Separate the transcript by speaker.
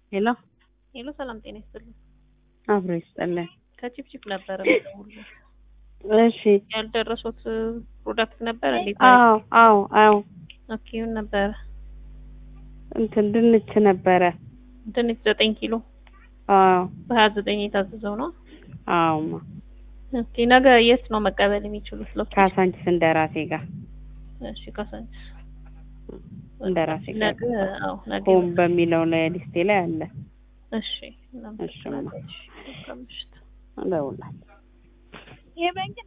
Speaker 1: ሄሎ
Speaker 2: ሄሎ ሰላም ጤና ይስጥልኝ።
Speaker 1: አብሮ ይስጠለን።
Speaker 2: ከቺፕቺፕ ነበረ የምደውልልህ።
Speaker 1: እሺ
Speaker 2: ያልደረሱት ፕሮዳክት ነበር እንዴት?
Speaker 1: አዎ አዎ አዎ
Speaker 2: ኦኬ ምን ነበረ?
Speaker 1: እንትን ድንች ነበረ።
Speaker 2: ድንች ዘጠኝ ኪሎ
Speaker 1: አዎ
Speaker 2: በሀያ ዘጠኝ የታዘዘው ነው።
Speaker 1: አዎማ
Speaker 2: ኦኬ ነገ የት ነው መቀበል የሚችሉት? ሎኬሽን?
Speaker 1: ካሳንቺስ እንደራሴ ጋር
Speaker 2: እሺ ካሳንቺስ
Speaker 1: እንደራሴ ጋር
Speaker 2: ነገ አዎ ነገ
Speaker 1: ሆም በሚለው ላይ ሊስቴ ላይ አለ።
Speaker 2: እሺ
Speaker 1: እሺማ
Speaker 2: እሺ መልካም ምሽት።
Speaker 1: እደውላለሁ።